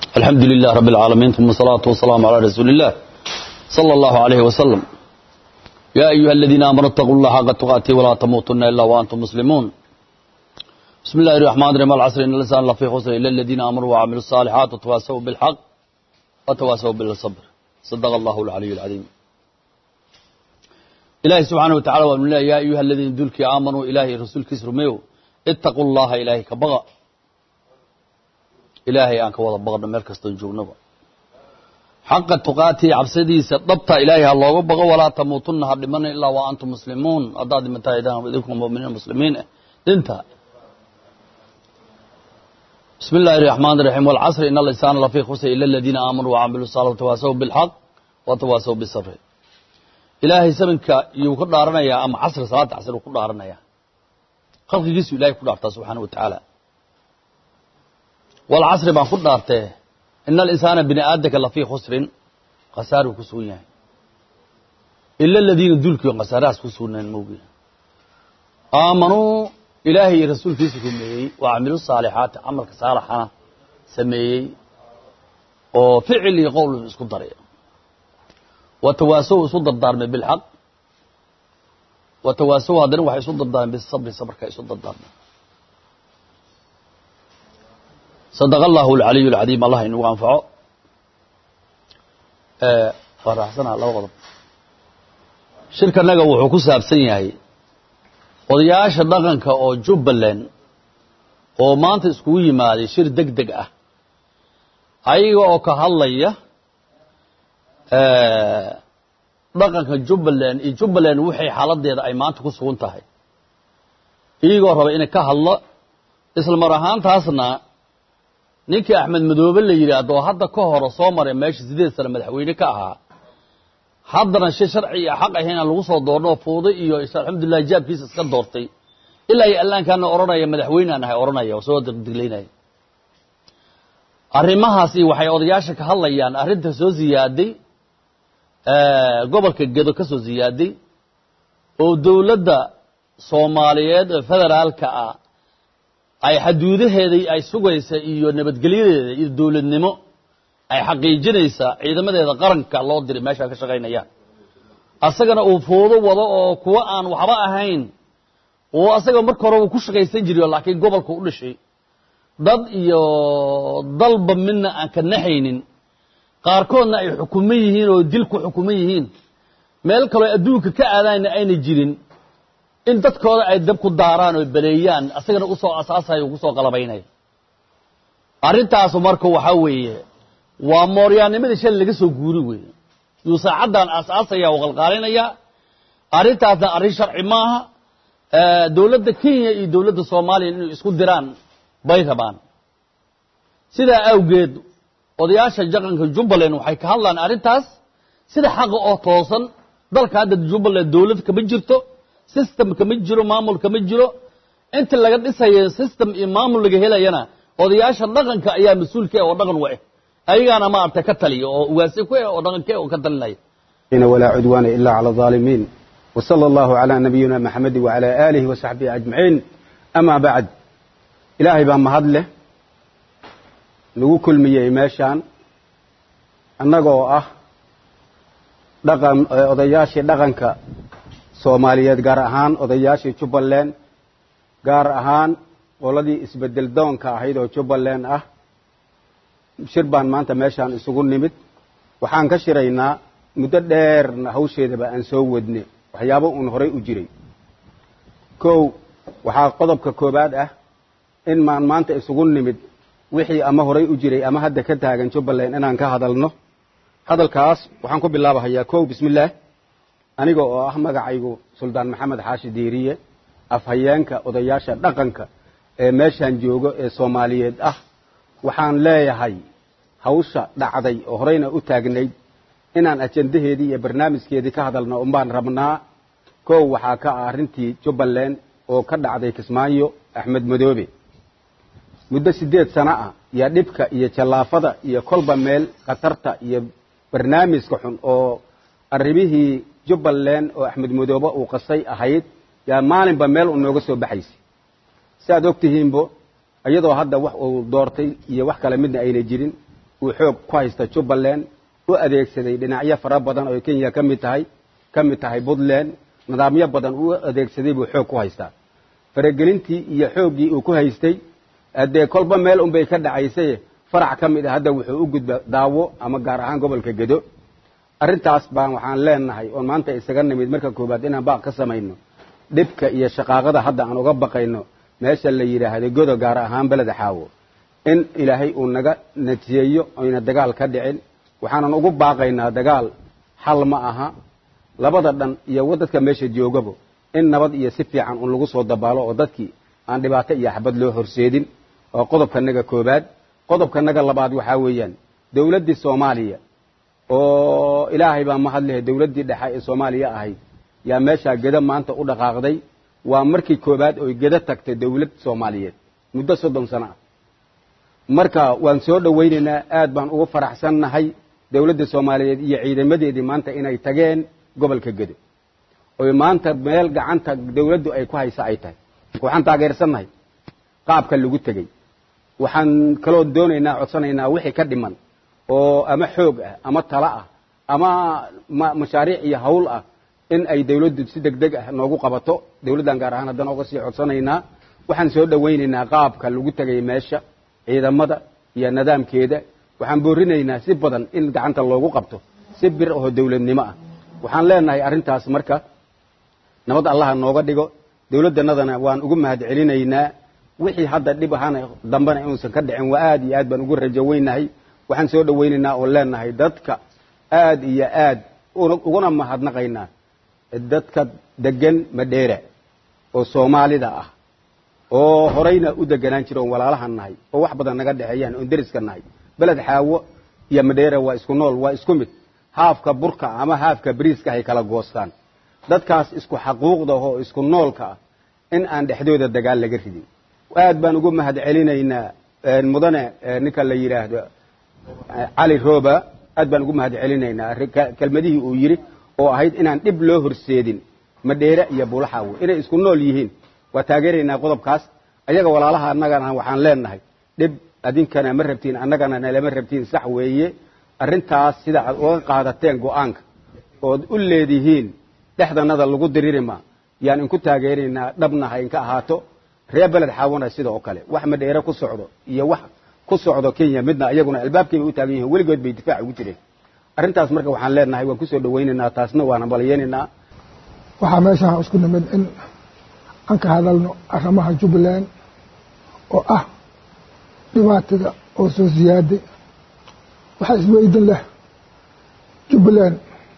الحمد لله رب العالمين ثم الصلاة والسلام على رسول الله صلى الله عليه وسلم يا أيها الذين آمنوا اتقوا الله حق تقاته ولا تموتن إلا وأنتم مسلمون بسم الله الرحمن الرحيم العصر إن الإنسان لفي خسر إلا الذين آمنوا وعملوا الصالحات وتواصوا بالحق وتواصوا بالصبر صدق الله العلي العظيم إلهي سبحانه وتعالى ومن الله يا أيها الذين دلك آمنوا إلهي رسول كسر ميو اتقوا الله إلهي كبغى إلهي أنك وضع بغض ملك استنجونبا حق التقاتي عبسدي سطبت إلهي الله بغى ولا تموتن هر لمن إلا وأنتم مسلمون أضاد متى إذاهم إذنكم مؤمنين المسلمين انتهى بسم الله الرحمن الرحيم والعصر إن الإنسان لفي خسر إلا الذين آمنوا وعملوا الصالحات وتواصوا بالحق وتواصوا بالصبر ilaahay sabanka iyuu ka dhaaranayaa ama casri salaada casr uu ku dhaaranayaa khalqigiisu ilahay ku dhaartaa subxaana wa tacaala walcasri baan ku dhaartee ina alinsaana bini aadamka lafii khusrin khasaaruu ku sugan yahay ila aladiina dulkii khasaarahaas ku sugnaan moogiin aamanuu ilaahay iyo rasuulkiisa rumeeyey waa camilu saalixaati camalka saalaxana sameeyey oo ficil iyo qowl isku daray watawaasow isu dardaarmay bilxaq watawaasow haddana waxay isu dardaarmeen bisabri sabrka isu dardaarmeen sadaqa allahu alcaliyu alcadiim allah inagu anfaco waa raaxsanaa laba qodob shirkanaga wuxuu ku saabsan yahay odayaasha dhaqanka oo jubbaland oo maanta iskugu yimaaday shir deg deg ah ayaga oo ka hadlaya dhaqanka jubbaland iyo jubbaland waxay xaaladeeda ay maanta ku sugan tahay iyagoo raba inay ka hadlo isla mar ahaantaasna ninkii axmed madoobe la yidhaahdo oo hadda ka hore soo maray meesha sideed sane madaxweyne ka ahaa haddana shay sharci iyo xaq ahayn aan lagu soo doorno fuuday iyo alxamdulilah jaabkiisa iska doortay ilaa iyo allaankaana odhanaya madaxweyne aan ahay odhanaya oo soo diglaynaya arrimahaasi waxay odayaasha ka hadlayaan arrinta soo ziyaaday gobolka gedo ka soo ziyaaday oo dowladda soomaaliyeed ee federaalka ah ay xaduudaheedii ay sugaysa iyo nabadgelyadeeda iyo dowladnimo ay xaqiijinaysaa ciidamadeeda qaranka loo diray meeshaa ka shaqaynayaan asagana uu foodo wado oo kuwa aan waxba ahayn oo asaga marka hore uu ku shaqaysan jiriyo laakiin gobolka u dhashay dad iyo dalba midna aan ka naxaynin qaarkoodna ay xukuman yihiin oo dil ku xukuman yihiin meel kaloo adduunka ka aadaanna ayna jirin in dadkooda ay dab ku daaraan oo baleeyaan asagana usoo asaasayo ugu soo qalabaynaya arrintaasu marka waxaa weeye waa mooryaanimadii shalay laga soo guuri weeye yuu saacaddan aasaasaya oo qalqaalinaya arrintaasna arrin sharci maaha dowladda kenya iyo dowladda soomaaliya inay isku diraan bay rabaan sidaa awgeed odayaasha jaqanka jubbaland waxay ka hadlaan arrintaas sida xaqa oo toosan dalka hadda jubbaland dowlad kama jirto system kama jiro maamul kama jiro inta laga dhisayo system iyo maamul laga helayana odayaasha dhaqanka ayaa mas-uulka oo dhaqan u ah ayagaana maaragtay ka taliya oo ugaasi ku ah oo dhaqanke oo ka talinaya ولا عدوان إلا على الظالمين وصلى الله على نبينا محمد وعلى آله وصحبه أجمعين أما بعد إلهي بان مهد له nagu kulmiyey meeshaan annagoo ah dhaqan odayaashii dhaqanka soomaaliyeed gaar ahaan odayaashii jubbaland gaar ahaan qoladii isbedel doonka ahayd oo jubbaland ah shir baan maanta meeshaan isugu nimid waxaan ka shiraynaa muddo dheerna hawsheedaba aan soo wadne waxyaabo uun horay u jiray kow waxaa qodobka koowaad ah in maan maanta isugu nimid wixii ama horay u jiray ama hadda ka taagan jubbaland inaan ka hadalno hadalkaas waxaan ku bilaabahayaa kow bismillaah aniga oo ah magacaygu suldaan maxamed xaashi diiriye afhayeenka odayaasha dhaqanka ee meeshaan joogo ee soomaaliyeed ah waxaan leeyahay hawsha dhacday oo horeyna u taagnayd inaan ajandaheedii iyo barnaamijkeedii ka hadalno unbaan rabnaa kow waxaa ka ah arrintii jubbaland oo ka dhacday kismaayo axmed madoobe muddo siddeed sano ah yaa dhibka iyo jallaafada iyo kolba meel khatarta iyo barnaamijka xun oo arrimihii jubbaland oo axmed madoobe uu qasay ahayd yaa maalinba meel u nooga soo baxaysay si aad og tihiinbo iyadoo hadda wax uu doortay iyo wax kale midna ayna jirin uu xoog ku haysta jubbaland u adeegsaday dhinacyo fara badan oo kenya ka mid tahay ka mid tahay puntland nidaamyo badan uu adeegsaday buu xoog ku haystaa faragelintii iyo xooggii uu ku haystay haddee kolba meel unbay ka dhacaysay farac ka mid a hadda wuxuu u gudba daawo ama gaar ahaan gobolka gedo arrintaas baan waxaan leenahay oon maanta isaga nimid marka koowaad inaan baaq ka samayno dhibka iyo shaqaaqada hadda aan uga baqayno meesha la yidhaahdo godo gaar ahaan beleda xaawo in ilaahay uu naga natiyeeyo oyna dagaal ka dhicin waxaanan ugu baaqaynaa dagaal xal ma aha labada dhan iyo dadka meesha joogabo in nabad iyo si fiican un lagu soo dabaalo oo dadkii aan dhibaato iyo xabad loo horseedin oo qodobkanaga koobaad qodobkanaga labaad waxaa weeyaan dowladdii soomaaliya oo ilaahay baa mahadlehe dowladdii dhexe ee soomaaliya ahayd yaa meeshaa gedo maanta u dhaqaaqday waa markii koobaad oy gedo tagtay dowlad soomaaliyeed muddo soddon sano ah marka waan soo dhowaynaynaa aad baan ugu faraxsannahay dowladda soomaaliyeed iyo ciidamadeedii maanta inay tageen gobolka gedo oy maanta meel gacanta dowladdu ay ku haysa ay tahay waxaan taageersannahay qaabka lagu tegey waxaan kaloo doonaynaa codsanaynaa wixii ka dhiman oo ama xoog ah ama talo ah ama mashaariic iyo hawl ah in ay dawladdu si deg deg ah noogu qabato dawladdan gaar ahaan haddana uga sii codsanaynaa waxaan soo dhowaynaynaa qaabka lagu tegay meesha ciidamada iyo nidaamkeeda waxaan boorinaynaa si badan in gacanta loogu qabto si bir oo dawladnimo ah waxaan leenahay arrintaas marka nabad allaha nooga dhigo dawladdanadana waan ugu mahad celinaynaa wixii hadda dhib ahaana dambena inuusan ka dhicin waa aad iyo aad baan ugu rajo weynahay waxaan soo dhowaynaynaa oo leenahay dadka aad iyo aad uguna mahadnaqaynaa dadka degan madheera oo soomaalida ah oo horeyna u deganaan jira oon walaalahan nahay oo wax badan naga dhexeeyaan oon deriska nahay beled xaawo iyo madheera waa isku nool waa isku mid haafka burka ama haafka bariiska hay kala goostaan dadkaas isku xaquuqda oo isku noolka ah in aan dhexdooda dagaal laga ridin aad baan ugu mahad celinaynaa mudane ninka la yidhaahdo cali roba aad baan ugu mahad celinaynaa kelmadihii uu yidhi oo ahayd inaan dhib loo horseedin madheere iyo bulaxaawo inay isku nool yihiin waa taageeraynaa qodobkaas ayaga walaalaha annagana waxaan leenahay dhib adinkana ma rabtiin annagana nalama rabtiin sax weeye arrintaas sida aad uga qaadateen go-aanka ood u leedihiin dhexdanada lagu diririma yaan inku taageeraynaa dhabna ha inka ahaato reer beled xaawona sida oo kale wax madheere ku socdo iyo wax ku socdo kenya midna iyaguna albaabkayba u taagan yihiin weligood bay difaac ugu jireen arrintaas marka waxaan leenahay waan kusoo dhawaynaynaa taasna waan hambalyaynaynaa waxaa meeshaan isku nimid in aan ka hadalno arrimaha jubbaland oo ah dhibaatada oo soo siyaaday waxaa isweydin leh jubbaland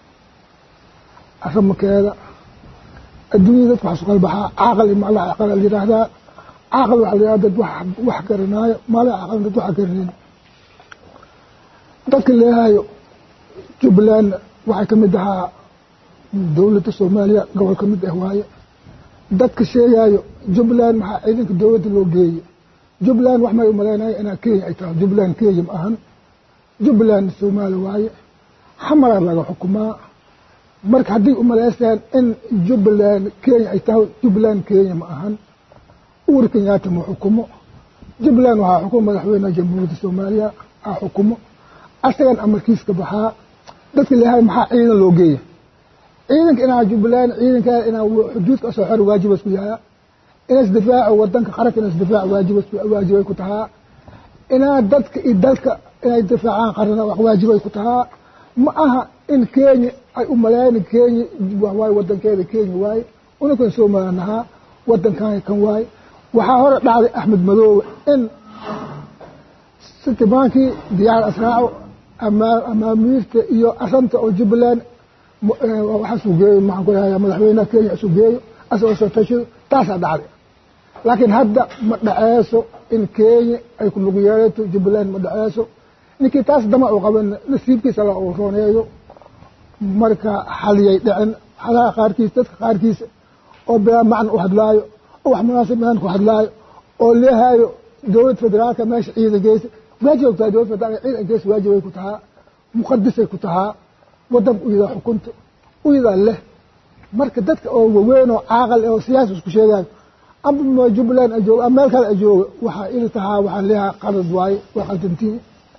arrimakeeda adduunyada dadka waxaa suqal baxaa caaqal iyo maclaha caqal la yidhaahdaa caaqal waxaa la yidhahdaa dad wax wax garanaayo maclaha caqal dad wax garanayn dadka leehayo jubbaland waxay ka mid ahaa dowladda soomaaliya gobol ka mid ah waaye dadka sheegaayo jubbaland maxaa ciidanka dowladda loo geeye jubbaland wax may umalaynaya inaa kenya ay tahay jubbaland kenya ma ahan jubbaland soomaali waaye xamaraa laga xukumaa marka hadday umalaysaan in jubbaland kenya ay tahay jubbaland kenya ma ahan uur kenyaata ma xukumo jubbaland waxaa xukumo madaxweyneha jamhuuriyadda soomaaliya aa xukumo asagan amarkiiska baxaa dadka leehay maxaa ciidan loo geeya ciidanka inaa jubbaland ciidankaa inaa xuduudka soo xor waajibas ku yahaa inas difaaco wadanka qaranka inas difaac waajibas waajibay ku tahaa inaa dadka iyo dalka inay difaacaan qarana wax waajibay ku tahaa ma aha in kenya ay u malayna kenya waaye wadankeeda kenya waaye unakan soomaaliya nahaa wadankan kan waaye waxaa hore dhacday axmed madoobe in sitimaankii diyaar asraaco amaamiirta iyo asanta oo jubbaland waxa sugeeyo maxaan ku dhahayaa madaxweynaha kenya sugeeyo asagoo soo tashido taasaa dhacday laakiin hadda ma dhaceeso in kenya ay ku lug yeelato jubbaland ma dhaceeso ninkii taas dama u qaban nasiibkiisa la uu rooneeyo marka xaliyay dhicin xalaha qaarkiis dadka qaarkiisa oo bilaa macna u hadlaayo oo wax munaasib ahaan ku hadlaayo oo leehaayo dowlad federaalka meesha ciidan geysa waajibay ku tahay dowlad federaalka ciidan geysa waajibay ku tahaa muqadisay ku tahaa wadanka u yadaa xukunta u yadaa leh marka dadka oo waweyn oo caaqal oo siyaasa isku sheegaayo amba jubbaland ajoogo ama meel kale ajoogo waxaa ili tahaa waxaa leeyahaa qalad waaye waa qaldantiin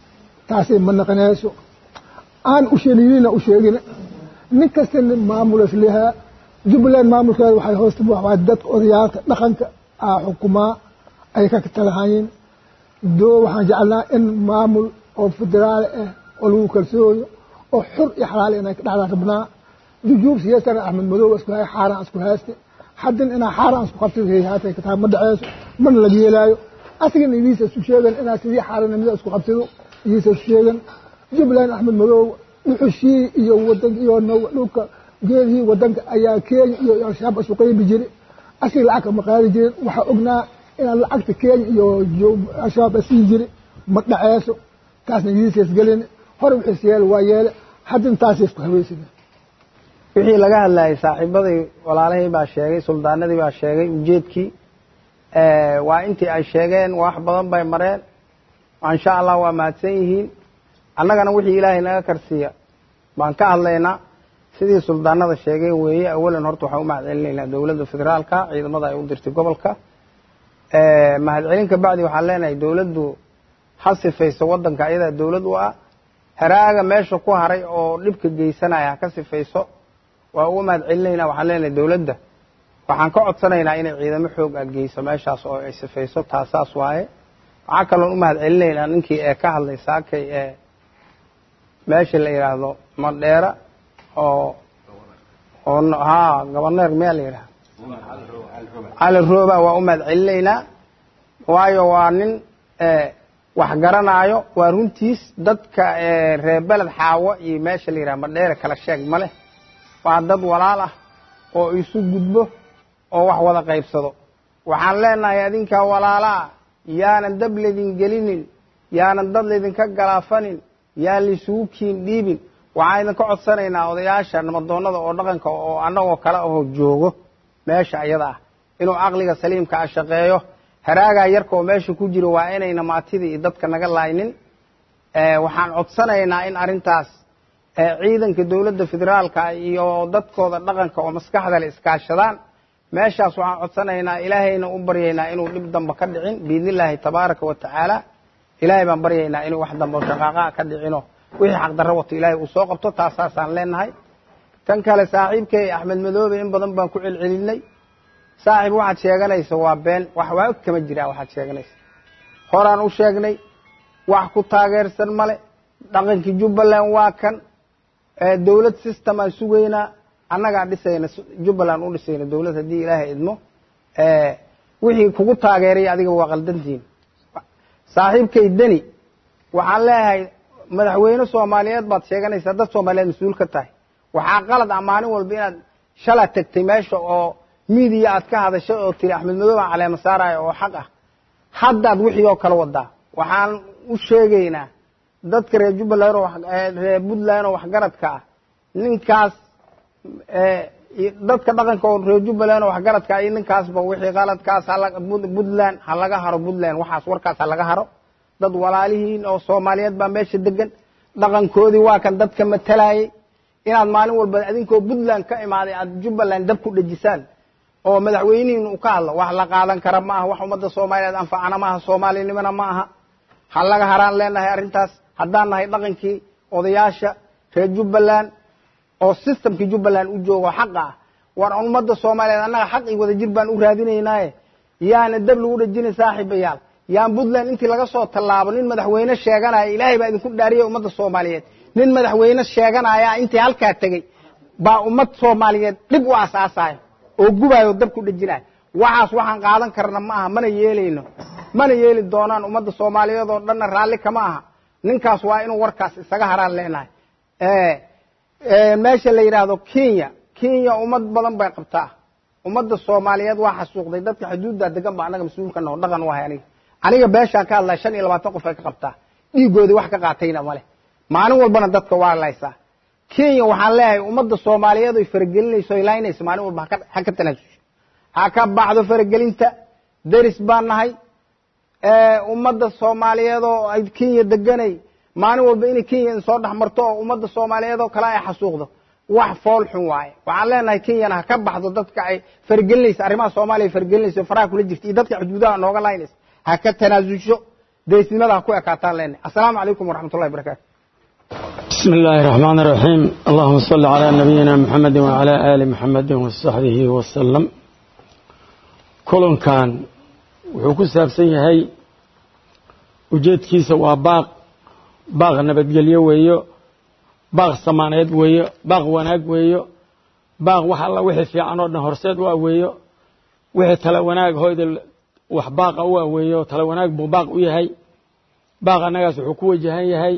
taasay ma naqanayso aan u sheeginina u sheegina nin kastana maamulas lehaa jubbaland maamulkeeda waxay hoosta waa dadka odayaalka dhaqanka aa xukumaa ay ka talahayeen doo waxaan jeclaa in maamul oo federaal ah oo lagu kalsooyo oo xur iyo xalaal inay ka dhacdaan rabnaa jujuub siyaasana axmed madow isku hay xaaraan isku hayste haddin inaa xaaraan isku qabtid hayhaatay ka tahay ma dhaceyso mana laga yeelaayo asigana idiisa isku sheegan inaa sidii xaaraanimada isku qabsido idiisa isku sheegan jubbaland axmed madow dhuxushii iyo wadanka iyo dhulka geedihii wadanka ayaa kenya iyo al-shabaab isu qaybi jiri asiga lacag kama qaadi jirin waxaa ognaa inaan lacagta kenya iyo al-shabaab asii jiri ma dhaceyso taasna idiisa isgelin hore wixiis yeele waa yeele haddin taasay isku haweysina wixii laga hadlayay saaxiibadii walaalahii baa sheegay suldaanadii baa sheegay ujeedkii waa intii ay sheegeen wax badan bay mareen insha allah waa mahadsan yihiin annagana wixii ilaahay naga karsiiya baan ka hadlaynaa sidii suldaanada sheegeen weeye awalan horta waxaan u mahad celinaynaa dowladda federaalka ciidamada ay u dirtay gobolka mahad celin ka bacdi waxaan leenahay dowladdu ha sifayso waddanka iyadaa dowlad u ah haraaga meesha ku haray oo dhibka geysanaya ha ka sifayso waa uga mahad celinaynaa waxaan leenahay dowladda waxaan ka codsanaynaa inay ciidamo xoog ah geyso meeshaas oo ay sifayso taasaas waaye waxaa kaloon u mahad celinaynaa ninkii ee ka hadlay saakay ee meesha la yidhaahdo madheera oo oo ha goborneer miyaa la yidhaha cali rooba waa u mahad celinaynaa waayo waa nin wax garanaayo waa runtiis dadka reer beled xaawo iyo meesha la yidhaha madheere kala sheeg ma leh waa dad walaal ah oo isu gudbo oo wax wada qaybsado waxaan leenahay adinkaa walaalaa yaanan dab laydin gelinin yaanan dad laydinka galaafanin yaan laysugu kiin dhiibin waxaan idinka codsanaynaa odayaasha namadoonada oo dhaqanka oo annagoo kale ahoo joogo meesha iyada ah inuu caqliga saliimka a shaqeeyo haraagaa yarka oo meesha ku jiro waa inayna maatida iyo dadka naga laaynin waxaan codsanaynaa in arrintaas ciidanka dowladda federaalka iyo dadkooda dhaqanka oo maskaxda le iskaashadaan meeshaas waxaan codsanaynaa ilaahayna u baryaynaa inuu dhib damba ka dhicin biidni illaahi tabaaraka wa tacaala ilaahay baan baryaynaa inuu wax dambe shaqaaqaa ka dhicino wixii xaqdarro wato ilaahay uu soo qabto taasaasaan leenahay tan kale saaxiibkay axmed madoobe in badan baan ku celcelinay saaxiib waxaad sheeganaysa waa been wax waa og kama jiraa waxaad sheeganaysa horaan u sheegnay wax ku taageersan male dhaqankii jubbaland waa kan dowlad system aan sugaynaa annagaa dhisayna jubbaland u dhisayna dowlad haddii ilaahay idmo wixii kugu taageeray adiga waa qaldantiin saaxiibkay deni waxaan leeyahay madaxweyne soomaaliyeed baad sheeganaysaa dad soomaaliyeed mas-uul ka tahay waxaa qalad ah maalin walba inaad shala tagtay meesha oo miidiya aad ka hadashay oo tiri axmed madow baan caleema saaraya oo xaq ah haddaad wixii oo kala wadaa waxaan u sheegaynaa dadka reer jubbaland oo reer puntland oo waxgaradka ah ninkaas dadka dhaqanka oo reer jubbaland oo waxgaradka ah iyo ninkaasba wixii qaladkaas puntland ha laga haro puntland waxaas warkaas ha laga haro dad walaalihiin oo soomaaliyeed baa meesha degan dhaqankoodii waa kan dadka matalayay inaad maalin walba adinkoo puntland ka imaaday aad jubbaland dab ku dhejisaan oo madaxweynihiin uu ka hadlo wax la qaadan kara ma aha wax ummadda soomaaliyeed anfacana ma aha soomaalinimona ma aha ha laga haraan leenahay arrintaas haddaan nahay dhaqankii odayaasha reer jubbaland oo systemkii jubbaland u joogo xaqa ah war ummadda soomaaliyeed annaga xaq iyo wadajir baan u raadinaynaaye yaana dab lagu dhejinay saaxiibayaal yaan puntland intii laga soo tallaabo nin madaxweyne sheeganaya ilaahay baa idinku dhaariyay ummadda soomaaliyeed nin madaxweyne sheeganaya intii halkaa tegey baa ummad soomaaliyeed dhib u asaasaya oo gubayo dab ku dhejinaya waxaas waxaan qaadan karna ma aha mana yeelayno mana yeeli doonaan ummadda soomaaliyeed oo dhanna raalli kama aha ninkaas waa inuu warkaas isaga haraan leenahay meesha la yidhaahdo kenya kenya ummad badan bay qabtaa ummadda soomaaliyeed waa xasuuqday dadka xuduudda degan ba annaga mas-uulka naho dhaqan u ahay aniga aniga beeshaan ka hadlaya shan iyo labaatan qof ay ka qabtaa dhiigoodii wax ka qaatayna male maalin walbana dadka waa laysaa kenya waxaan leeyahay ummadda soomaaliyeed oy faragelinayso oy laynayso maalin walba ha ka tanaasusho ha ka baxdo faragelinta deris baan nahay ummadda soomaaliyeed oo ay kenya deganay maalin walba inay kenya soo dhex marto oo ummadda soomaaliyeed oo kale ay xasuuqdo wax fool xun waaye waxaan leenahay kenyana ha ka baxdo dadka ay faragelinaysa arrimaha soomaaliya faragelinaysa faraha kula jirta iyo dadka xuduudaha nooga laynaysa ha ka tanaasusho deysnimada ha ku ekaataan leenahay assalaamu calaykum waraxmatullahi barakaatu بسم الله الرحمن الرحيم اللهم صل على نبينا محمد وعلى آل محمد وصحبه وسلم كلن كان وحكو سابسن يهي ujeedkiisa waa baaq baaq nabadgelyo weeyo baaq samaaneed weeyo baaq wanaag weeyo baaq wax alla wixii fiican oo dhan horseed waa weeyo wixii tala wanaag hoyda wax baaqa u ah weeyo tala wanaag buu baaq u yahay baaq annagaas wuxuu ku wajahan yahay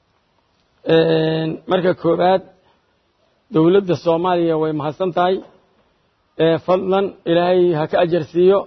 marka koobaad dowladda soomaaliya way mahadsan tahay fadlan ilaahay ha ka ajarsiiyo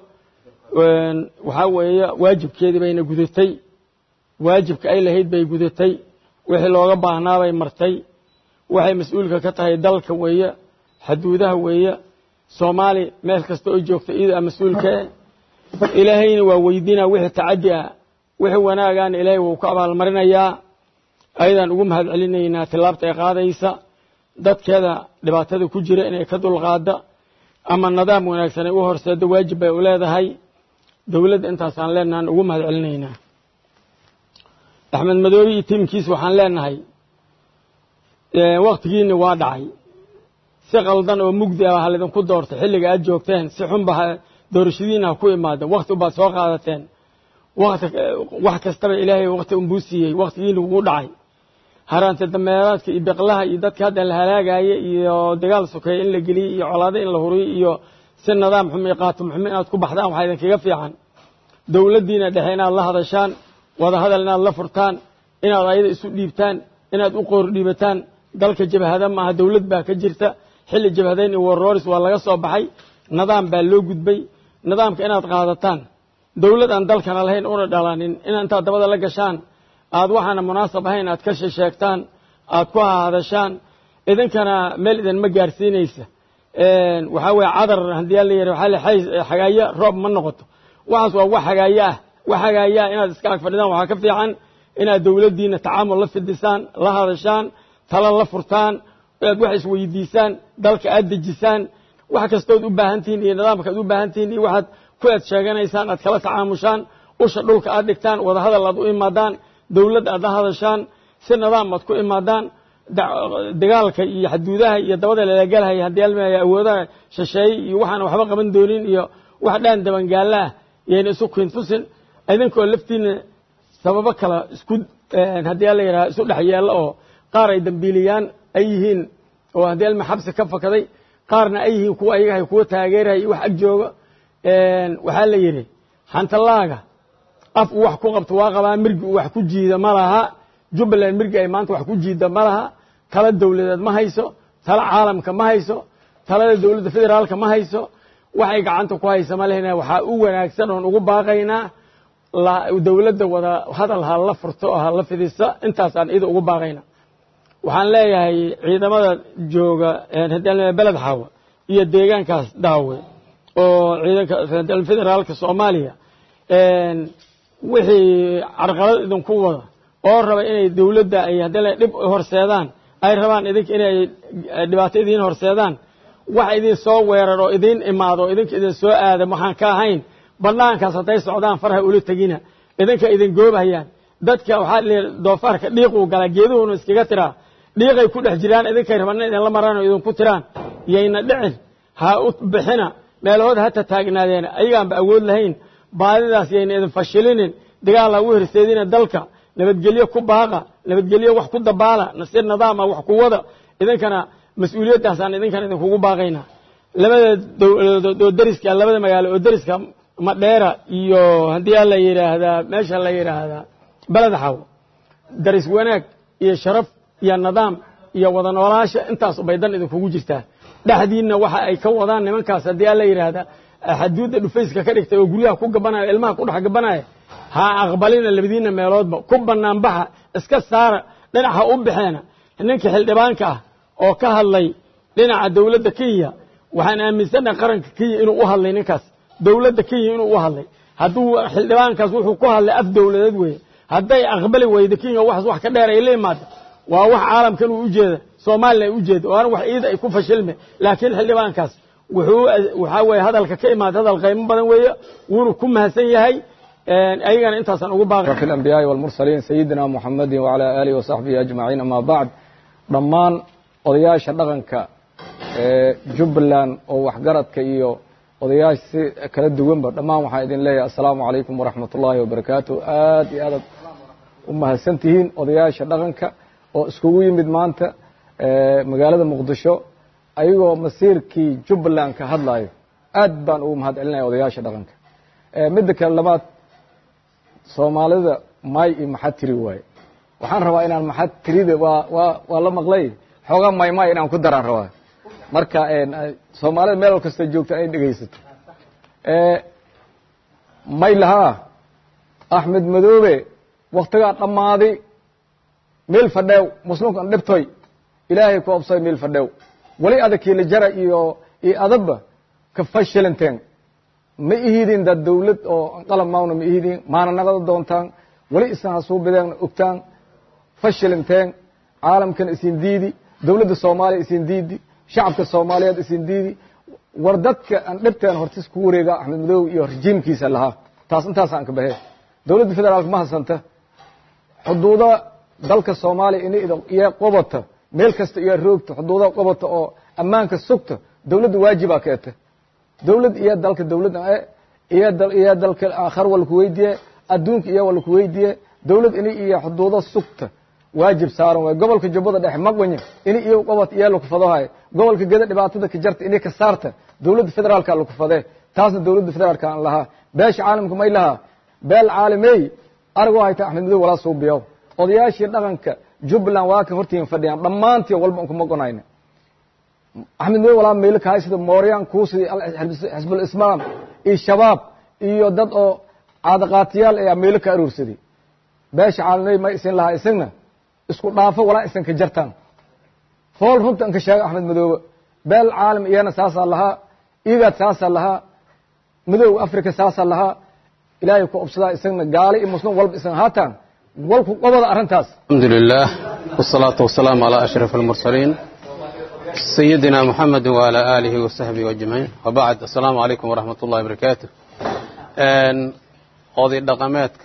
waxaa weeye waajibkeedii bayna gudatay waajibka ay lahayd bay gudatay wixii looga baahnaa bay martay waxay mas-uulka ka tahay dalka weeye xaduudaha weeye soomaali meel kasta oo joogta iyada a mas-uulkae ilaahayna waa weydiinaa wixii tacaddi ah wixii wanaagaana ilaahay wuu ka abaalmarinayaa ayadaan ugu mahad celinaynaa tillaabta ay qaadaysa dadkeeda dhibaatada ku jira inay ka dulqaada ama nidaam wanaagsan ay u horseeddo waajib bay u leedahay dowladda intaasaan leenahan ugu mahad celinaynaa axmed madoobe iyo tiimkiisa waxaan leenahay waktigiini waa dhacay si qaldan oo mugdi ah ha lidinku doortay xilliga aad joogteen si xunba doorashadiina ha ku imaada wakti ubaad soo qaadateen wax kastaba ilaahay wakti unbuu siiyey waktigiina wuu dhacay haraanta dameeraadka iyo beqlaha iyo dadka hadda la halaagaya iyo dagaal sokeeye in la geliyey iyo colaado in la huriyo iyo si nidaam xumo iyo qaatum xumo inaad ku baxdaan waxaa idinkaga fiican dowladdiina dhexe inaad la hadashaan wada hadal inaad la furtaan inaad ayada isu dhiibtaan inaad u qoor dhiibataan dalka jabhada maaha dowlad baa ka jirta xilli jabhadayn iyo warrooris waa laga soo baxay nidaam baa loo gudbay nidaamka inaad qaadataan dowlad aan dalkana lahayn una dhalanin inaad intaad dabada la gashaan aad waxaana munaasab ahayn aad ka sheesheegtaan aad ku hahadashaan idinkana meel idinma gaarsiinaysa waxaa weeye cadar haddii la yidhi waxaa le xagaayo roob ma noqoto waxaas waa wax xagaayo ah wax xagaayo ah inaad iska ag fadhidaan waxaa ka fiican inaad dowladdiina tacaamul la fidisaan la hadashaan tala la furtaan inaad wax isweydiisaan dalka aad dejisaan wax kastood u baahantihiin iyo nidaamka aad u baahantihiin iyo waxaad ku aad sheeganaysaan aad kala tacaamushaan usha dhulka aad dhigtaan wada hadal aad u imaadaan dowladd aad la hadashaan si nidaam aad ku imaadaan dagaalka iyo xaduudaha iyo dabada lalagalhaya haddii almaya awoodaha shisheeye iyo waxaan waxba qaban doonin iyo wax dhaan dabangaalla ah yayna isu kintusin idinkoo laftiina sababo kale isku haddii la yidhaha isu dhex yeello oo qaar ay dambiiliyaan ay yihiin oo haddii alma xabsi ka fakaday qaarna ay yihiin kuwa ayagahay kuwa taageeraya iyo wax ag jooga waxaa la yidhi xantalaaga af uu wax ku qabto waa qabaa mirgi uu wax ku jiida ma laha jubbaland mirgi ay maanta wax ku jiida ma laha tala dowladeed ma hayso tala caalamka ma hayso talada dowladda federaalka ma hayso waxay gacanta ku haysa ma lehna waxaa u wanaagsan oon ugu baaqaynaa dowladda wada hadal ha la furto oo ha la fidisa intaasaan ida ugu baaqayna waxaan leeyahay ciidamada jooga beled xaawa iyo deegaankaas daawe oo ciidanka federaalka soomaaliya wixii carqalad idinku wada oo raba inay dowladda ay haddii dhib horseedaan ay rabaan idinka inay dhibaato idiin horseedaan wax idin soo weerar oo idiin imaado oo idinka idin soo aada waxaan ka ahayn banaankaas hadday socdaan farha ula tegina idinka idin goobhayaan dadka waxaa l doofaarka dhiiquu galaa geeduhuna iskaga tiraa dhiiqay ku dhex jiraan idinkay rabaan in idinla maraan oo idinku tiraan yayna dhicin ha u bixina meelahooda hata taagnaadeen ayagaanba awood lahayn baadidaas yayna idin fashilinin dagaal ha u hirseedina dalka nabadgelyo ku baaqa nabadgelyo wax ku dabaala nasir nidaama wax ku wada idinkana mas-uuliyaddaasaan idinkana idinkugu baaqaynaa labada dowladood oo deriska labada magaalo oo deriska madheera iyo haddii la yidhaahdaa meesha la yidhaahdaa beled xaw daris wanaag iyo sharaf iyo nidaam iyo wada noolaasha intaas bay dan idinkugu jirtaa dhexdiinna waxa ay ka wadaan nimankaas haddii la yidhaahdaa xaduudda dhufayska ka dhigtay oo guryaha ku gabanaya ilmaha ku dhex gabanaya ha aqbalina labadiinna meeloodba ku banaanbaxa iska saara dhinaca u baxeena ninka xildhibaanka ah oo ka hadlay dhinaca dowladda kenya waxaan aaminsannahay qaranka kenya inuu u hadlay ninkaas dowladda kenya inuu u hadlay hadduu xildhibaankaas wuxuu ku hadlay af dowladeed weeye hadday aqbali weydo kenya waxaas wax ka dheer ay la imaado waa wax caalamkan uu ujeeda soomalilan ay ujeeda waana wax iida ay ku fashilme laakiin xildhibaankaas wuxuu waxaa weeye hadalka ka imaada hadal qaymo badan weeye wuuna ku mahadsan yahay ayagana intaasaan ugu baaqi في الأنبياء والمرسلين سيدنا محمد وعلى آله وصحبه أجمعين أما بعد dhammaan odayaasha dhaqanka ee jubbaland oo waxgaradka iyo odayaasha si kala duwanba dhammaan waxaan idin leeyahay assalaamu calaykum waraxmat ullaahi wabarakaatu aad iyo aadaad u mahadsan tihiin odayaasha dhaqanka oo iskugu yimid maanta magaalada muqdisho ayagoo masiirkii jubbaland ka hadlayo aad baan ugu mahad celinaya odayaasha dhaqanka midda kale labaad soomaalida may iyo maxaa tiri waaye waxaan rabaa inaan maxaa tirida waa waa waa la maqlay xoogaa may may inaan ku daraan rabaa marka soomaalida meel kasta joogta ay dhegaysato may lahaa axmed madoobe waktigaa dhammaaday meel fadheew muslimkan dhibtoy ilaahay ku obsay meel fadheew weli adagkii la jara iyo iyo adabba ka fashilanteen ma ihidin dad dawlad oo qalab maawna ma ihidin maana naqada doontaan weli isan hasuubideen ogtaan fashilanteen caalamkan isin diidi dawladda soomaaliya isin diidi shacabka soomaaliyeed isin diidi war dadka aan dhibteen hortis ku wareega axmed madoobe iyo rajiimkiisa lahaa taas intaasaan ka bahe dawladda federaalka ma hasanta xuduuda dalka soomaaliya in iyo qobata meel kasta iyo roogta xuduudaha qobata oo ammaanka sugta dawladda waajibaa ka eta dawlad iyo dalka dawlad iyo iyo dalka aakhar waa laku weydiiye adduunka iyo waa laku weydiiye dawlad ini iyo xuduudo sugta waajib saaran waay gobolka jubbada dhexe maqwanya ini iyo qobad iyo laku fadohay gobolka geda dhibaatada ka jarta ini ka saarta dawladda federaalka laku fadee taasna dawladda federaalka aan lahaa beesha caalamka may lahaa beel caalamey aragoo hayta axmed madow walaa suubiyow odayaashii dhaqanka jubbaland waa ka hortiin fadhiyaan dhammaantii walba nkuma gonayna axmed madow walaa meelo kahay sida mooryan kuusi xisbul islaam iyo shabaab iyo dad oo caadaqaatiyaal ayaa meelo ka aroorsaday beesha caalamey may isin lahaa isagna isku dhaafo walaa isan ka jartaan fool runta an ka sheega axmed madoobe beel caalam iyana saasaa lahaa igaad saasaa lahaa madowga africa saasaa lahaa ilaahay ku obsadaa isagna gaali iyo muslim walba isan haataan walku qobada arrintaas الحمد لله والصلاة والسلام على أشرف المرسلين سيدنا محمد وعلى آله وصحبه أجمعين وبعد السلام عليكم ورحمة الله وبركاته قاضي dhaqameedka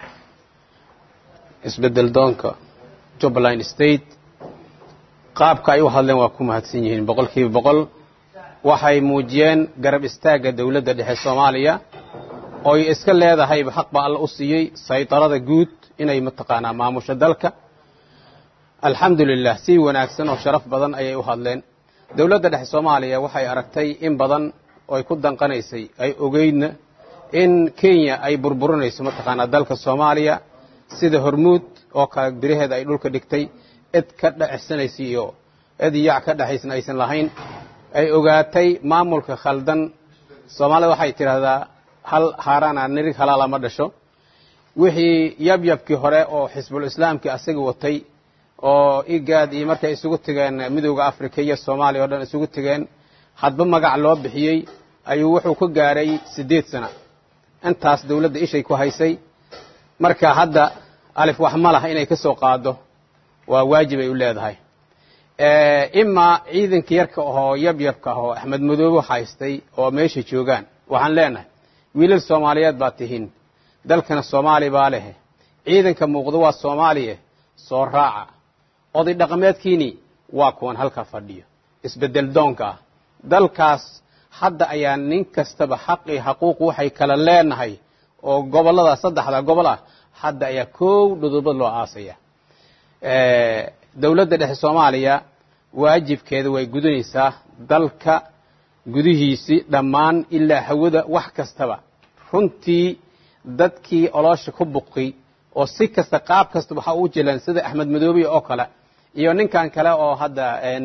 isbedel doonka jubbaland state qaabka ay u hadleen waa ku mahadsan yihiin boqol kiiba boqol waxay muujiyeen garab istaagga dowladda dhexe soomaaliya ooy iska leedahayba xaq baa alla u siiyey saydarada guud inay mataqaanaa maamusho dalka alxamdu lilah si wanaagsan oo sharaf badan ayay u hadleen dowladda dhexe soomaaliya waxay aragtay in badan ooy ku danqanaysay ay ogeydna in kenya ay burburinayso mataqaanaa dalka soomaaliya sida hormuud oo kale biraheeda ay dhulka dhigtay cid ka dhexsanaysa iyo cid yac ka dhexaysna aysan lahayn ay ogaatay maamulka khaldan soomaalida waxay tidhaahdaa hal haaraana nirig halaala ma dhasho wixii yabyabkii hore oo xisbul islaamkii asaga watay oo igaad iyo markay isugu tegeen midowda africa iyo soomaaliya o dhan isugu tegeen hadba magac loo bixiyey ayuu wuxuu ka gaaray siddeed sana intaas dowladda ishay ku haysay marka hadda alif wax ma laha inay ka soo qaado waa waajib ay u leedahay imaa ciidanka yarka ahoo yabyabka ahoo axmed madoobe haystay oo meesha joogaan waxaan leenahay wiilal soomaaliyeed baad tihiin dalkana soomaali baa leh ciidanka muuqdo waa soomaaliya soo raaca oday dhaqameedkiini waa kuwan halka fadhiyo isbedel doonka ah dalkaas hadda ayaa nin kastaba xaqii xaquuq waxay kala leenahay oo gobollada saddexda gobol ah hadda ayaa kow dhudubad loo aasaya dowladda dhexe soomaaliya waajibkeeda way gudunaysaa dalka gudihiisii dhammaan ilaa hawada wax kastaba runtii dadkii oloosha ku buqi oo si kasta qaab kasta waxaa u jilan sida axmed madoobiya oo kale iyo ninkan kale oo hadda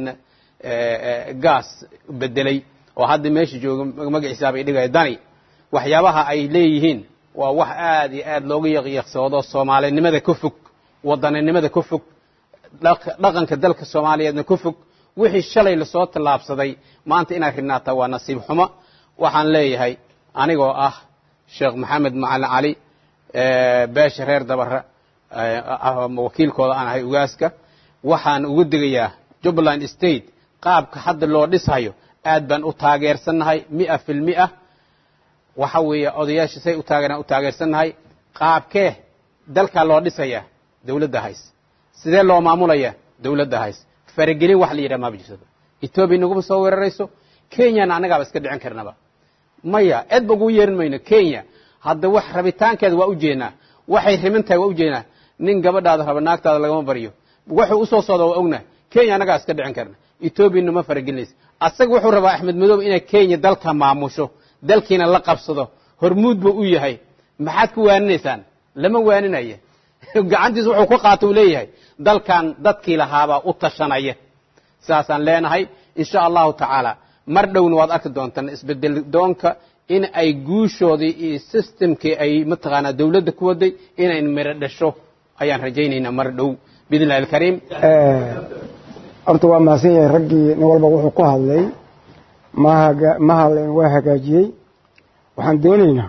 gaas bedelay oo hadda meesha jooga magaciisa bay dhigaya dani waxyaabaha ay leeyihiin waa wax aad iyo aad looga yaqyaqsoodo soomaalinimada ka fog wadaninimada ka fog dhaqanka dalka soomaaliyeedna ka fog wixii shalay lasoo tallaabsaday maanta inaad rinaataa waa nasiib xumo waxaan leeyahay anigoo ah sheekh maxamed macalin cali beesha reer dabara wakiilkooda aan ahay ugaaska waxaan ugu digayaa jubbaland state qaabka hadda loo dhishayo aad baan u taageersannahay mia fil mia waxa weeye odayaasha say u taageeraan u taageersannahay qaabkee dalkaa loo dhisayaa dawladda hays sidee loo maamulayaa dawladda hays faragelin wax la yidhaha maaba jirtaba etoobiya naguma soo weerarayso kenyana annagaaba iska dhicin karnaba maya eedba ugu yeerin mayno kenya hadda wax rabitaankeeda waa u jeednaa waxay rimin tahay waa u jeednaa nin gabadhaada raba naagtaada lagama baryo wuxuu u soo socda waa ogna kenya annagaa iska dhicin karna etoobiya nama faragelinaysa asaga wuxuu rabaa axmed madoobe inay kenya dalka maamusho dalkiina la qabsado hormuud buu u yahay maxaad ku waaninaysaan lama waaninaya gacantiisa wuxuu ku qaata uu leeyahay dalkan dadkii lahaabaa u tashanaya saasaan leenahay insha allahu tacaala mar dhowna waad arki doontaan isbedel doonka in ay guushoodii iyo systemkii ay mataqaanaa dawladda ku waday inay miro dhasho ayaan rajaynaynaa mar dhow biidn illahi alkariim horta waa mahadsan yahay raggii nin walba wuxuu ku hadlay ma haga ma hadleen waa hagaajiyey waxaan doonaynaa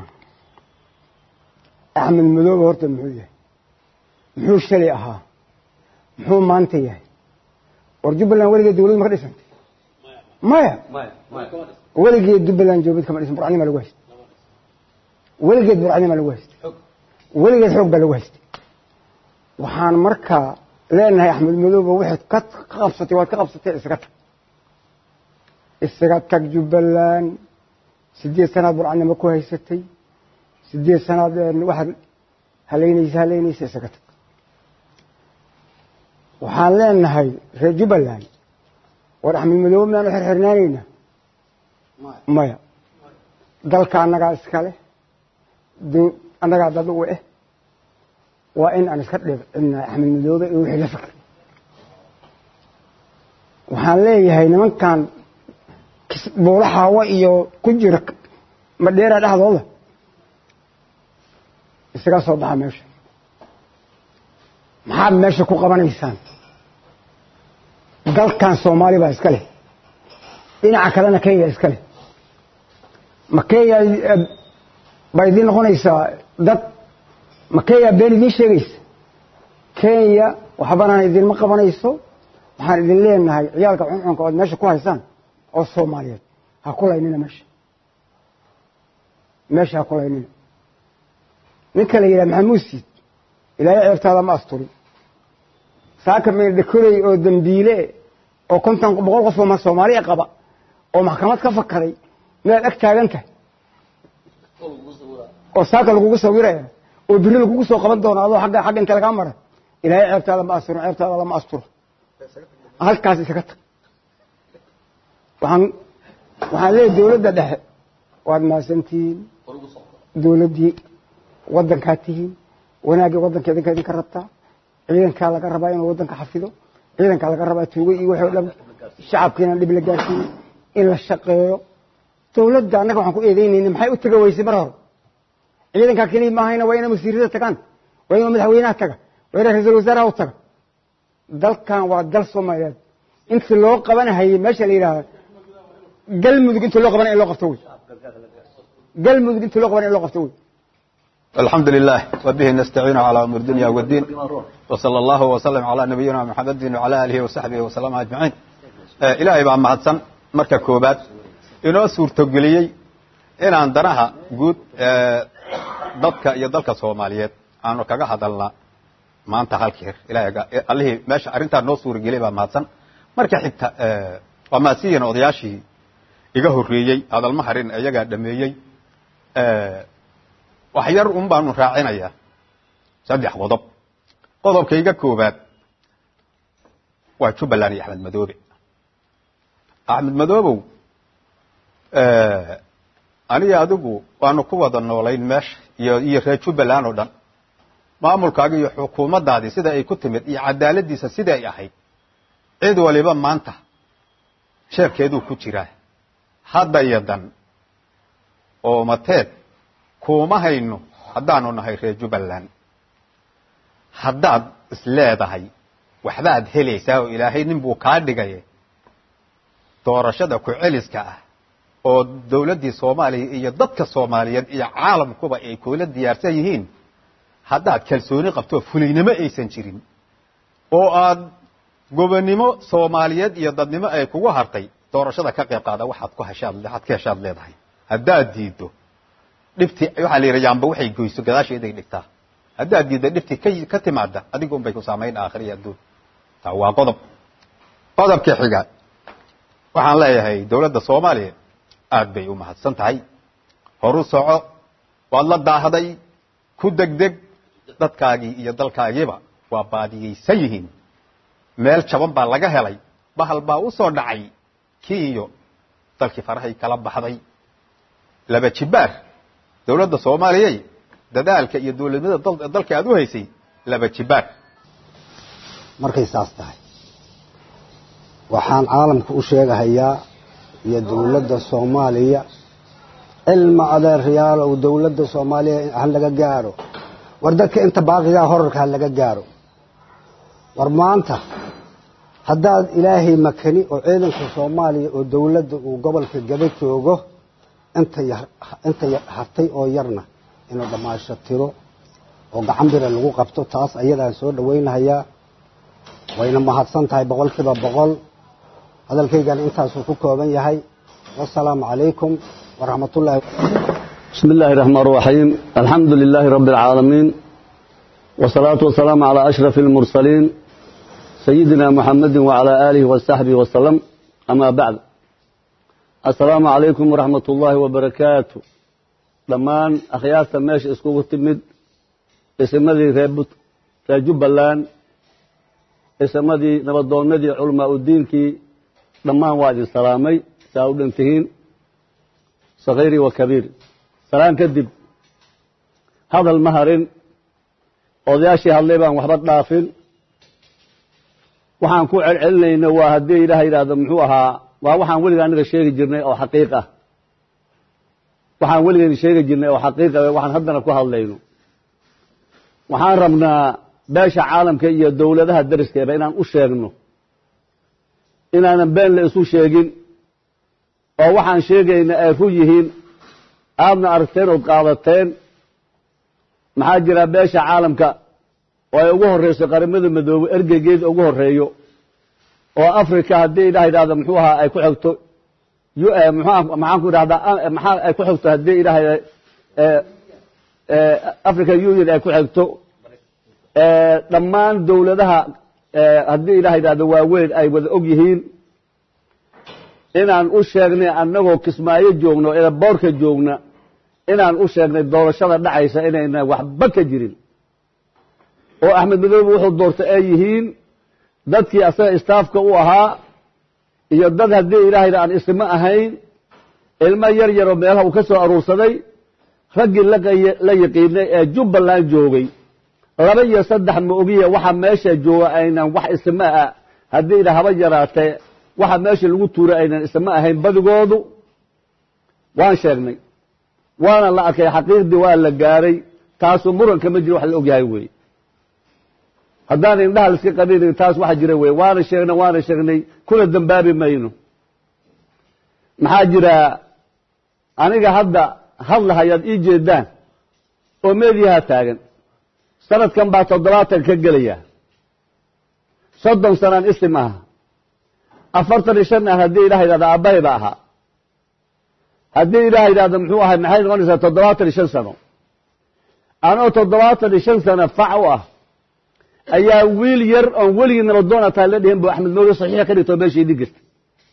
axmed madoobe horta muxuu yahay muxuu shalay ahaa muxuu maanta yahay war jubbaland weligeed dawlad ma ka dhisantay maya weligeed jubbaland joobid kama dhisan burcadnima lagu haystay weligeed burcadnima lagu haystay weligeed xoog baa lagu haystay waxaan markaa leenahay axmed madoobe waxaad ka qabsatay waad ka qabsatay isaga tag isaga tag jubbaland sideed sanaad burcadnimo ku haysatay sideed sanaad waxaad halaynaysa halaynaysa isaga tag waxaan leenahay reer jubbaland war axmed madoobe miyaanu xirxirnaanayna maya dalka annagaa iskale annagaa dad u eh waa in aan iska dhibcinaa axmed madoobe iyo wixii la fikr waxaan leeyahay nimankan buula xaawo iyo ku jira madheera dhexdooda isaga soo baxa meesha maxaad meesha ku qabanaysaan dalkan soomaali baa iska leh dhinaca kalena kenya iska leh ma kenya baa idiin noqonaysaa dad ma kenya been idiin sheegaysa kenya waxbanaan idinma qabanayso waxaan idin leenahay ciyaalka cuncunka ood meesha ku haysaan oo soomaaliyeed ha ku laynina meesha meesha ha ku laynina ninka la yidhaha maxamuud siid ilaahay ceebtaada ma asturin saaka meydhakoley oo dambiile oo konton boqol qof oo soomaaliya qaba oo maxkamad ka fakaday miyaad ag taagan tahay oo saaka lagugu sawiraya oo biri lagugu soo qaban doona adoo agga xagga inta lagaa mara ilaahay ceebtaada ma asturin ceebtaada lama asturo halkaas isaga tag waxaan waxaan leeyahy dawladda dhexe waad mahadsantihiin dawladdii waddankaa tihiin wanaaggii waddanka idinka idinka rabtaa ciidankaa laga rabaa inuu waddanka xafido ciidankaa laga rabaa tuugo iyo waxoo dhan shacabkiina dhib la gaarsiiyo in la shaqeeyo dawladda annaga waxaan ku eedeynayna maxay u taga weysay mar hore ciidankaa keliya maahayna waa inay wasiirada tagaan waa inuu madaxweynaha taga waa inay ra-iisul wasaaraha u taga dalkan waa dal soomaaliyeed inta loo qabanahayey meesha la yidhaahda galmudug inta loo qabanay in loo qabto wey galmudug inta loo qabanay in loo qabto wey الحمد لله وبه نستعين على أمر الدنيا والدين وصلى الله وسلم على نبينا محمد وعلى آله وصحبه وسلم أجمعين إلهي baa mahadsan marka koobaad inoo suurtogeliyey inaan danaha guud dadka iyo dalka soomaaliyeed aanu kaga hadalna maanta halkeer allihii meesha arrintaa noo suurageliyay baa mahadsan marka xigta waa mahadsiyiin odayaashii iga horreeyey hadalma harin iyagaa dhameeyey wax yar un baanu raacinayaa saddex qodob qodobkayga koobaad waa jubbaland iyo axmed madoobe axmed madoobow aniga adigu waanu ku wada noolayn meesha iyo iyo reer jubbaland oo dhan maamulkaaga iyo xukuumaddaadii sida ay ku timid iyo cadaaladdiisa sida ay ahayd cid waliba maanta sheerkeeduu ku jiraa hadda iyo dan oo mateed kuuma hayno haddaanu nahay reer jubbaland haddaad isleedahay waxbaad helaysaa oo ilaahay nin buu kaa dhigay doorashada ku-celiska ah oo dawladdii soomaaliya iyo dadka soomaaliyeed iyo caalamkuba ay kula diyaarsan yihiin haddaad kalsooni qabto fulaynimo aysan jirin oo aad gobonnimo soomaaliyeed iyo dadnimo ay kugu hartay doorashada ka qayb qaada waxaad ku heshaad waxaad ka heshaad leedahay haddaad diiddo dhibtii waxaa la yidhi yaamba waxay goyso gadaasheeday dhigtaa haddaad diidda dhibtii ka ka timaada adiga un bay ku saamayn aakhira iyo adduun taa waa qodob qodobka xiga waxaan leeyahay dowladda soomaaliya aad bay u mahadsan tahay horu soco waad la daahday ku degdeg dadkaagii iyo dalkaagiiba waa baadiyeysan yihiin meel jaban baa laga helay bahal baa u soo dhacay kii iyo dalkii farahay kala baxday laba jibaar dowladda soomaaliyay dadaalka iyo dowladnimada dalka aad u haysay laba jibaar markay saas tahay waxaan caalamka u sheegahayaa iyo dowladda soomaaliya cilma adeeryaal ou dowladda soomaaliya ha laga gaaro war dadka inta baaqigaa horarka ha laga gaaro war maanta haddaad ilaahay makani oo ciidanka soomaaliya oo dowladda uu gobolka gaba joogo inta inta hartay oo yarna inuu dhammaasho tiro oo gacan bira lagu qabto taas ayadaan soo dhawaynahayaa wayna mahadsan tahay boqol kiiba boqol hadalkaygana intaasuu ku kooban yahay wasalaamu calaykum waraxmat ullahi بسم الله الرحمن الرحيم الحمد لله رب العالمين والصلاة والسلام على أشرف المرسلين سيدنا محمد وعلى آله وصحبه وسلم أما بعد السلام عليكم ورحمة الله وبركاته لمان أخيار سماش اسكوغ التمد اسمدي ريبت رجب اللان اسمدي نبضون ندي علماء الدين كي لمان وادي السلامي ساود انتهين صغيري وكبير salaan kadib hadal ma harin odayaashii hadlay baan waxba dhaafin waxaan ku celcelinayna waa haddii ilaah yidhaahdo muxuu ahaa waa waxaan weliga anaga sheegi jirnay oo xaqiiq ah waxaan weligeena sheegi jirnay oo xaqiiq ah waxaan haddana ku hadlayno waxaan rabnaa beesha caalamka iyo dowladaha dariskeeba inaan u sheegno inaanan been la isu sheegin oo waxaan sheegayna ay ru yihiin aadna aragteen ood qaadateen maxaa jira beesha caalamka oo ay ugu horreyso qaramada madoobe ergeygeeda ugu horreeyo oo africa haddii ilaah yidhahdo muxuu ahaa ay ku xigto mxu maxaan ku idhahdaa maxaa ay ku xigto haddii ilaah african union ay ku xigto dhammaan dowladaha haddii ilaah yidhahdo waaweyn ay wada og yihiin inaan u sheegnay annagoo kismaayo joogno ee boorka joogna inaan u sheegnay doorashada dhacaysa inayna waxba ka jirin oo axmed madoobe wuxuu doortay ay yihiin dadkii asaga istaafka u ahaa iyo dad haddii ilaahayna aan isma ahayn ilmo yar yaroo meelaha uu ka soo aruursaday raggii la yaqiinay ee jubbaland joogay laba iyo saddex ma ogiya waxa meesha jooga aynan wax isma ah haddii ila haba yaraatee waxa meesha lagu tuuray aynan isma ahayn badigoodu waan sheegnay waana la arkay xaqiiqdii waa la gaaray taasu muranka ma jiro wax la ogyahay wey haddaan indhaha laiska qabinayn taas waxa jira wey waana sheegnay waana sheegnay kuna dambaabi mayno maxaa jira aniga hadda hadlahayaad ii jeedaan oo meediyaha taagan sanadkan baa toddobaatan ka gelaya soddon sanaan isim aha afartan iyo shan ah haddii ilaah yidhahdo aabbahay ba ahaa haddii ilaah yidhahdo muxuu ahay maxay noqonaysaa toddobaatan iyo shan sano anoo toddobaatan iyo shan sano fac u ah ayaa wiil yar oon weligii nabadoon ataa la dhihin bu axmed mawle saxiixa ka dhigto meeshii dhig jirta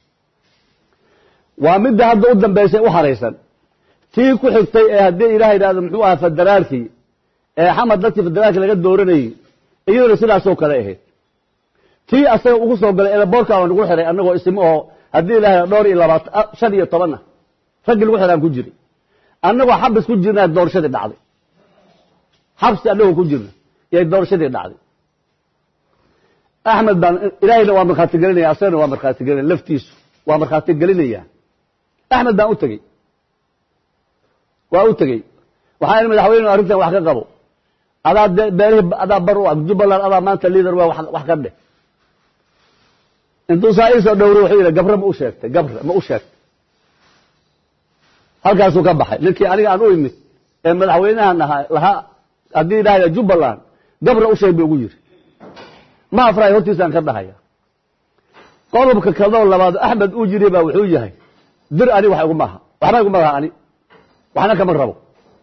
waa midda hadda u dambaysay u haraysan tii ku xigtay ee haddii ilaah yidhahdo muxuu ahaa federaalkii ee xamad dadkii federaalka laga dooranayey iyaduna sidaasoo kale ahayd tii asaga ugu soo galay eelaboorka aan ugu xiray annagoo ismo oo haddii ilahay dhowr iyo labaatan shan iyo toban ah raggii lagu xiraan ku jiray annagoo xabis ku jirnaa doorashadii dhacday xabsi annagoo ku jirna yay doorashadii dhacday axmed baan ilaahayna waa markhaati gelinaya asagana waa markhaati gelinaya laftiisu waa markhaati gelinaya axmed baan u tegey waa u tegey waxaa in madaxweyne arrintan wax ka qabo adaa de beerihii adaa bar u ag jubbaland adaa maanta liader waa wax ka dheh intuu saa iisoo dhowro wuxuu yidhi gabre ma u sheegtay gabre ma u sheegtay halkaasuu ka baxay ninkii aniga aan u imid ee madaxweynahan ahaa lahaa haddii idhahda jubbaland gabre u sheeg ba ugu yiri ma afraay hortiisaan ka dhahaya qodobka kadoo labaad axmed uu jiri baa wuxuu yahay dir ani wax iguma aha waxba iguma laha ani waxna kama rabo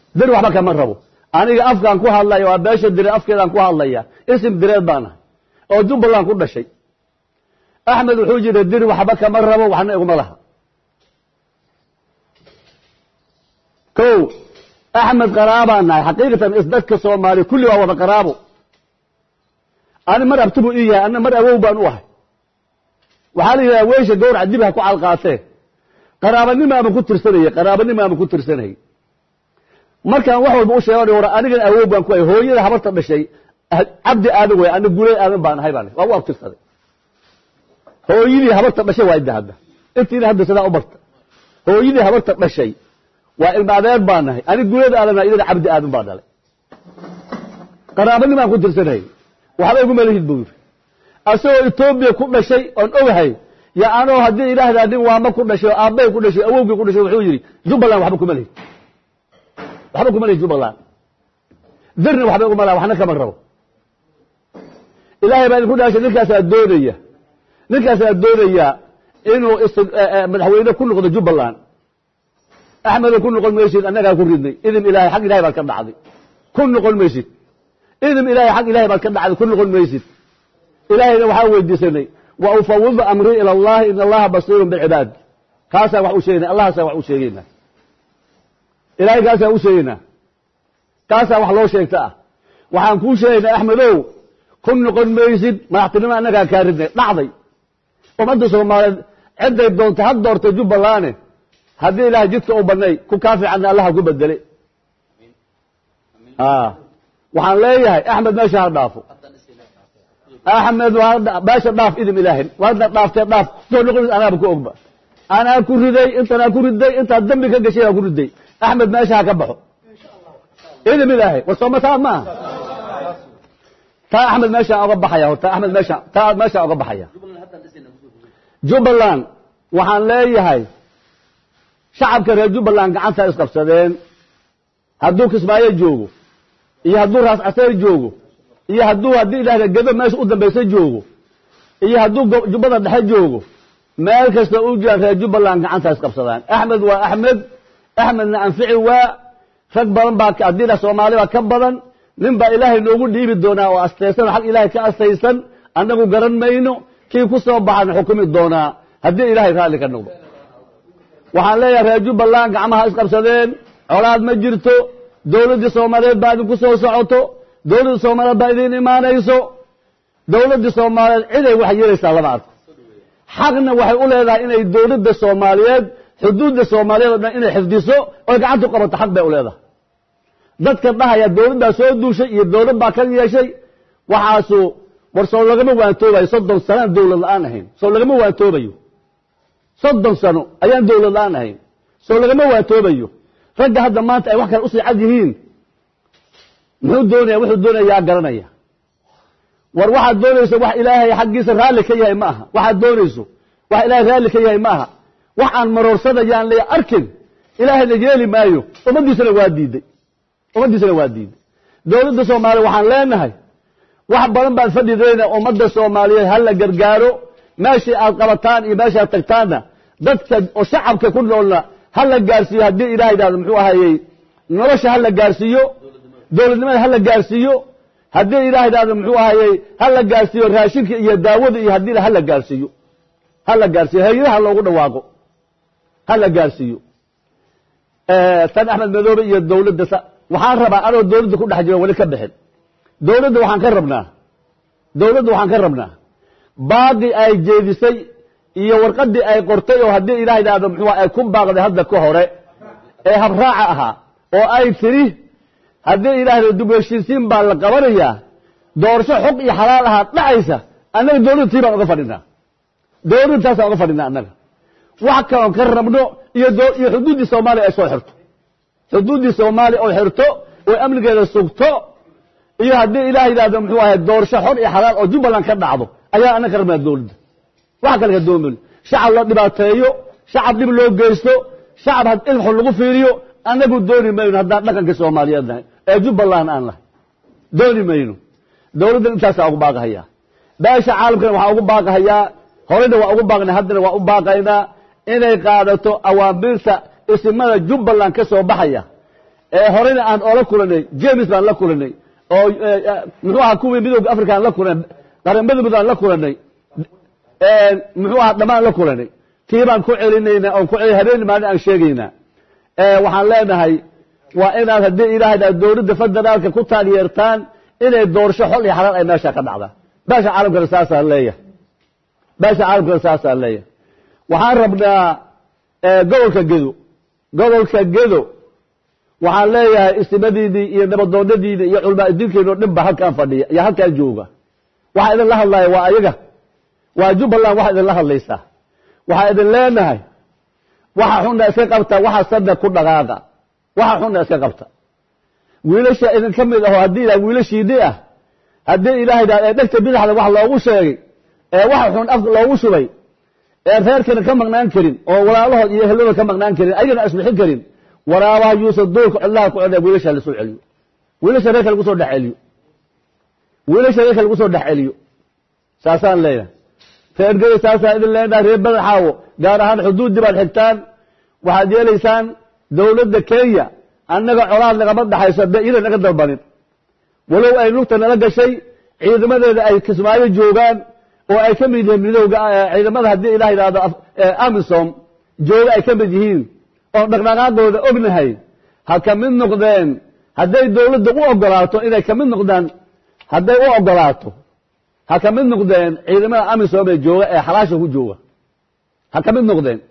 dir waxba kama rabo aniga afkaan ku hadlaya waa beesha direed afkeedaan ku hadlaya isim direed baan ahay oo jubbaland ku dhashay axmed wuxuu jira dir waxba kama rabo waxna iguma laha ko axmed qaraabaan nahay xaqiiqatan isdadka soomaaliya kulli waa wada qaraabo ani mar abtibu ii yahay ana mar awow baan u ahay waxaa la yidhaha weysha gawraca dib ha ku calqaatee qaraabanimo ama ku tirsanaya qaraabanimo ama ku tirsanayay markaan wax walba u sheega war anigan awow baan ku ahay hooyada habarta dhashay cabdi aadan way ana guley aadan baan ahay baan waa u abtirsaday hooyadii habarta dhashay waa idda hadda intiina hadda sidaa u barta hooyadii habarta dhashay waa ilma adeer baan nahay ani guleed aadan idina cabdi aadan baa dhalay qaraabanimaan ku tirsanayay waxba iguma lihid buu yiri asagoo etoobiya ku dhashay oon ogahay ya anoo haddii ilaahdaa nin waama ku dhashay oo aabbay ku dhashay awowgii ku dhashay wuxuu yidhi jubbaland waxba kuma lihid waxba kuma lihid jubbaland dirna waxba iguma laha waxna kama rabo ilaahay baa idinku dhaashay ninkaasaa doonaya ninkaasaa doonaya inuu madaxweyne ku noqdo jubbaland axmedo ku noqon maysid annagaa ku ridnay idin ilahay xag ilahay baad ka dhacday ku noqon maysid idin ilahay xag ilahay baad ka dhacday ku noqon maysid ilaahayna waxaa weydiisanay wa ufawidu amrii ila allahi in allaha basiirun bilcibaad kaasaa wax u sheegayna allahaasaa wax u sheegayna ilahay kaasaa u sheegayna kaasaa wax loo sheegta ah waxaan kuu sheegaynaa axmedow ku noqon maysid madaxtinimo annagaa kaa ridnay dhacday ummadda soomaaliyeed cidday doonta ha doortay jubbalande haddii ilahay jidka u banay ku kaa fiicanna allaha ku bedele waxaan leeyahay axmed meesha ha dhaafo axmed meesha dhaaf idin ilaahin waadna dhaaftee dhaaf soo noqonays anaaba ku ogba anaa ku riday intanaa ku riday intaad dambi ka gashay aa ku riday axmed meesha ha ka baxo idin ilaahay war sooma taa maaha taa axmed meeshaan oga baxaya horta axmed meesha taa meeshaan oga baxaya jubbaland waxaan leeyahay shacabka reer jubbaland gacanta isqabsadeen hadduu kismaayo joogo iyo hadduu raas caseer joogo iyo hadduu haddii idhahda gedo meesha u dambaysa joogo iyo hadduu jubbada dhexe joogo meel kasta u jiraan reer jubbaland gacanta isqabsadaan axmed waa axmed axmedna anfici waa rag badan baa addiina soomaali baa ka badan nin baa ilaahay noogu dhiibi doonaa oo astaysan xag ilaahay ka astaysan annagu garan mayno kii ku soo baxana xukumi doonaa haddii ilaahay raalli ka noqdo waxaan leeyahay reer jubbaland gacmaha isqabsadeen colaad ma jirto dowladdii soomaaliyeed baa idinku soo socoto dowladda soomaaliyeed baa idiin imaanayso dowladdii soomaaliyeed ciday wax yeelaysaa lama arko xaqna waxay u leedahay inay dowladda soomaaliyeed xuduudda soomaaliyeed oo dhan inay xifdiso oy gacanta u qabato xaq bay u leedahay dadka dhahaya dowlad baa soo duushay iyo dowlad baa ka yeeshay waxaasu war soo lagama waantoobayo soddon sanaan dowlad la-aan ahayn soo lagama waantoobayo soddon sano ayaan dowlad la-aan ahayn soo lagama waantoobayo ragga hadda maanta ay wax kale usii cad yihiin muxuu doonaya wuxuu doonaya yaa garanaya war waxaad doonayso wax ilaahay xaggiisa raalli ka yahay ma aha waxaad doonayso wax ilaahay raalli ka yahay ma aha wax aan maroorsanayaan le arkin ilaahayna yeeli maayo ummaddiisana waa diiday ummaddiisana waa diiday dowladda soomaaliya waxaan leenahay wax badan baan fadhidayna ummadda soomaaliyeed ha la gargaaro meeshii aad qabataan iyo meesha aad tagtaanna dadka oo shacabka ku noolna ha la gaarsiiyo haddii ilahay idhahdo muxuu ahayey nolosha ha la gaarsiiyo dowladnimada ha la gaarsiiyo haddii ilahay idhahdo muxuu ahayey ha la gaarsiiyo raashinka iyo daawada iyo haddii ha la gaarsiiyo ha la gaarsiiyo hay-adaha loogu dhawaaqo ha la gaarsiiyo tan axmed madoobe iyo dowladda waxaan rabaa anoo dowladda ku dhex jiro weli ka bixin dowladda waxaan ka rabnaa dowladda waxaan ka rabnaa baaqi ay jeedisay iyo warqadii ay qortay oo haddii ilaah idhaahdo muxuu ay ku baaqday hadda ka hore ee habraaca ahaa oo ay tiri haddii ilaahdo dib heshiisiin baa la qabanayaa doorasho xog iyo xalaal ahaa dhacaysa annaga dowladda tii baan uga fadhinaa dowladda taasaan uga fadhinaa annaga wax kaloon ka rabno iyo iyo xuduuddii soomaaliya ay soo xirto xuduuddii soomaaliya oo xirto oo amnigeeda sugto iyo haddii ilaah yidhahdo muxuu ahay doorasho xor iyo xalaal oo jubbaland ka dhacdo ayaa annaga ka rabnaa dowladda waxa kale ka doomin shacab la dhibaateeyo shacab dhib loo geysto shacab had ilxun lagu fiiriyo annagu dooni mayno haddaan dhaqanka soomaaliyeed nahay ee jubbaland aan nahay dooni mayno dowladdan intaasaa ugu baaqahayaa beesha caalamkana waxaa ugu baaqahayaa horeyna waa ugu baaqnay haddana waa u baaqaynaa inay qaadato awaamiirta isimada jubbaland ka soo baxaya ee horena aan oola kulanay james baan la kulanay oo muxuu ahaa kuwii midooda africa aan la kulanay qaramada mid aan la kulanay muxuu ahaa dhammaan la kulanay tii baan ku celinaynaa oon ku cel habeen maalin aan sheegaynaa waxaan leenahay waa inaad haddii ilaahayda dowladda federaalka ku taageertaan inay doorasho xol iyo xalaal ay meesha ka dhacda beesha caalamkana saasaa leeyahay beesha caalamkana saasaa leeyahay waxaan rabnaa gobolka gedo gobolka gedo waxaan leeyahay istimadiinii iyo nabadoonadiina iyo culmaa diinkeeno dhan ba halkaan fadhiya iyo halkaan jooga waxaa idin la hadlaya waa ayaga waa jubbaland waxaa idinla hadlaysaa waxaa idin leenahay waxa xunna iska qabta waxa sadda ku dhaqaaqa waxa xunna iska qabta wiilasha idin ka mid aho haddii ilaah wiilashiini ah haddii ilahay daa ee dhegta bidaxda wax loogu sheegay ee waxa xun afka loogu shubay ee reerkana ka maqnaan karin oo walaalahood iyo ehelada ka maqnaan karin ayagana asbixin karin waraabaha yuusa duulka cidlaha ku codha wiilasha lasoo celiyo wiilasha reerka lagu soo dhex celiyo wiilasha reerka lagu soo dhex celiyo saasaan leeyahay reergeda saasaan idin leenahay reer badan xaawo gaar ahaan xuduuddii baad xigtaan waxaad yeelaysaan dowladda kenya annaga colaad nagama dhaxayso dee iyada naga dalbanin walow ay lugta nala gashay ciidamadeeda ay kismaayo joogaan oo ay ka mid yihiin midowga ciidamada haddii ilah yidhaahdo amisom jooga ay ka mid yihiin oon dhaqdhaqaaqooda ognahay ha ka mid noqdeen hadday dowladda u ogolaato inay ka mid noqdaan hadday u ogolaato ha ka mid noqdeen ciidamada amisom ee jooga ee xalaasha ku jooga ha ka mid noqdeen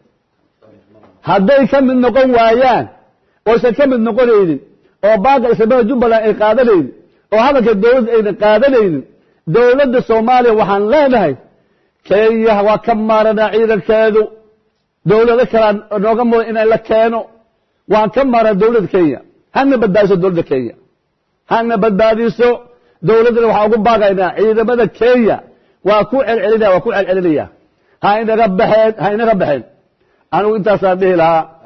hadday ka mid noqon waayaan oysan ka mid noqonaynin oo baaqa islamada jubbaland ay qaadanaynin oo hadalka dowladda ayna qaadanaynin dowladda soomaaliya waxaan leenahay kenya waa ka maaranaa ciidankeedu dowlado kalea nooga mudan inay la keeno waan ka maaran dowladda kenya hana badbaadiso dowladda kenya hana badbaadiso dowladdana waxaan ugu baaqaynaa ciidamada kenya waa ku celcelinaya waa ku celcelinaya ha inaga baxeen ha inaga baxeen anigu intaasaan dhihi lahaa